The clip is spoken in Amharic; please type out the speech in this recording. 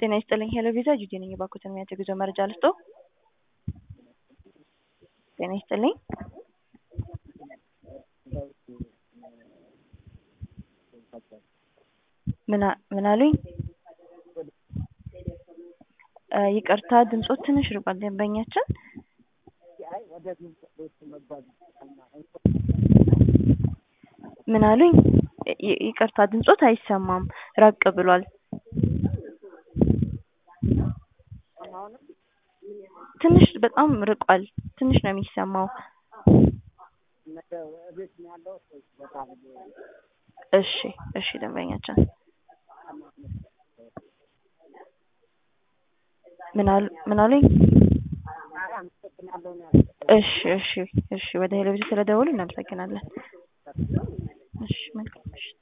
ጤና ይስጥልኝ ሄሎ ቪዛ ጁጂ ነኝ። እባክዎትን የሚያቸው ጉዞ መረጃ ልስጦ? ጤና ይስጥልኝ ምን አ- ምን አሉኝ? እ ይቅርታ ድምጾት ትንሽ ርቋል ደንበኛችን ምን አሉኝ? ይ- ይቅርታ ድምጾት አይሰማም ራቅ ብሏል። ትንሽ በጣም ርቋል። ትንሽ ነው የሚሰማው። እሺ እሺ ደንበኛችን ምን አሉ ምን አሉኝ? እሺ እሺ እሺ ወደ ሄሎ ቪዛ ስለደወሉ እናመሰግናለን። እሺ መልካም ምሽት